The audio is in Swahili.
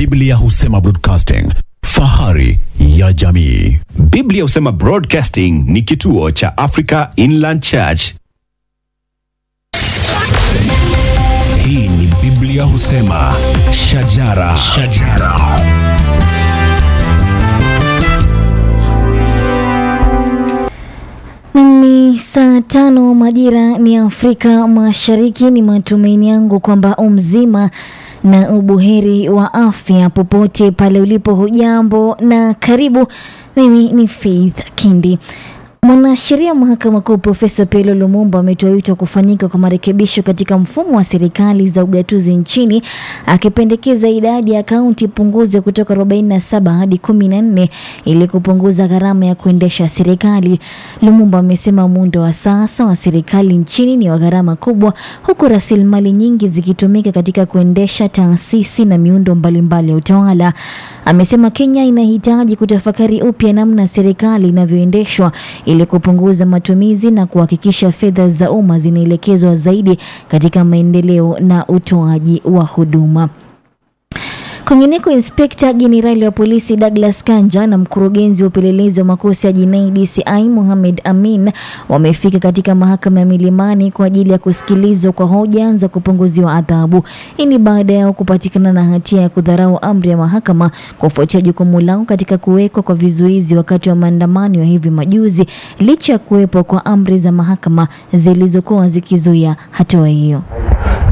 Biblia husema broadcasting, fahari ya jamii. Biblia husema Broadcasting ni kituo cha Africa Inland Church. Hii ni Biblia husema shajara, shajara. Ni saa tano majira ni Afrika Mashariki. Ni matumaini yangu kwamba umzima na ubuheri wa afya popote pale ulipo. Hujambo na karibu. Mimi ni Faith Kindi. Mwanasheria mahakama kuu Profesa Pelo Lumumba ametoa wito wa kufanyika kwa marekebisho katika mfumo wa serikali za ugatuzi nchini, akipendekeza idadi ya kaunti ipunguzwe kutoka 47 hadi 14 ili kupunguza gharama ya kuendesha serikali. Lumumba amesema muundo wa sasa wa serikali nchini ni wa gharama kubwa, huku rasilimali nyingi zikitumika katika kuendesha taasisi na miundo mbalimbali ya utawala. Amesema Kenya inahitaji kutafakari upya namna serikali inavyoendeshwa ili kupunguza matumizi na kuhakikisha fedha za umma zinaelekezwa zaidi katika maendeleo na utoaji wa huduma. Kwingineko, inspekta jenerali wa polisi Douglas Kanja na mkurugenzi wa upelelezi wa makosa ya jinai DCI Mohamed Amin wamefika katika mahakama ya Milimani kwa ajili ya kusikilizwa kwa hoja za kupunguziwa adhabu. Hii ni baada yao kupatikana na hatia ya kudharau amri ya mahakama kufuatia jukumu lao katika kuwekwa kwa vizuizi wakati wa maandamano ya hivi majuzi, licha ya kuwepo kwa amri za mahakama zilizokuwa zikizuia hatua hiyo.